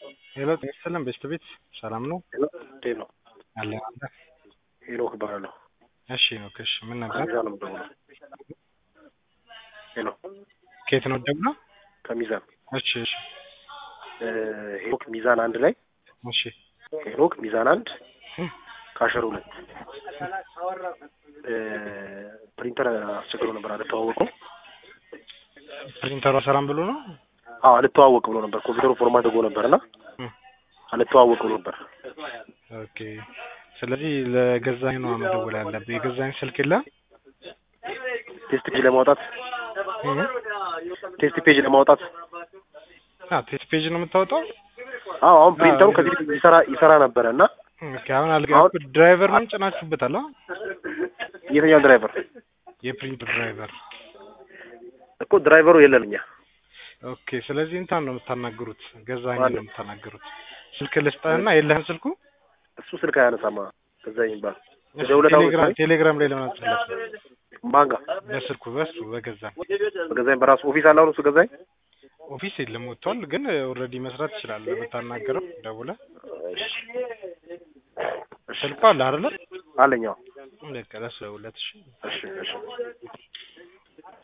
ሄሎ ጤና ይስጥልን ቤስት ቤት ሰላም ነው እንዴት ነው? አለ አለ ሄኖክ እባላለሁ። እሺ ነው እሺ ምን ነበር ከሚዛን ነው የምደውለው። ሄሎ ከየት ነው ደግሞ ከሚዛን እሺ እሺ እ ሄኖክ ሚዛን አንድ ላይ እሺ ሄኖክ ሚዛን አንድ እም፣ ካሸር ሁለት እ ፕሪንተር አስቸግሮ ነበር አልተዋወቀው። ፕሪንተሩ ሰላም ብሎ ነው አዎ አልተዋወቅ ብሎ ነበር። ኮምፒውተሩ ፎርማት አድርጎ ነበር እና እም፣ አልተዋወቅ ብሎ ነበር። ኦኬ ስለዚህ ለገዛኝ ነው መደወል ያለብህ የገዛኝ ስልክ የለም ቴስት ፔጅ ለማውጣት እም፣ ቴስት ፔጅ ለማውጣት አ ቴስት ፔጅ ነው የምታወጣው አዎ አሁን ፕሪንተሩ ከዚህ በፊት ይሰራ ይሰራ ነበረ እና ኦኬ አሁን አልገባኩ ድራይቨር ነው ጭናችሁበታል አ የትኛው ድራይቨር የፕሪንተር ድራይቨር እኮ ድራይቨሩ የለን እኛ ኦኬ ስለዚህ እንትን ነው የምታናግሩት ገዛኝ ነው የምታናግሩት ስልክ ልስጥህና የለህም ስልኩ እሱ ስልክ አያነሳማ ከዛ የሚባል እሺ፣ ደውለህ ቴሌግራም ታውቅ- ቴሌግራም ላይ ለምን አትጽፍለት ማን ጋር በስልኩ በሱ በገዛኝ በገዛኝ በራሱ ኦፊስ አለ አሁን እሱ ገዛኝ ኦፊስ የለም ወጥቷል ግን ኦልሬዲ መስራት ትችላለህ ብታናገረው ደውለህ ስልኩ አለ አይደለ አለኛው በቃ ለሱ ደውለት እሺ እሺ እሺ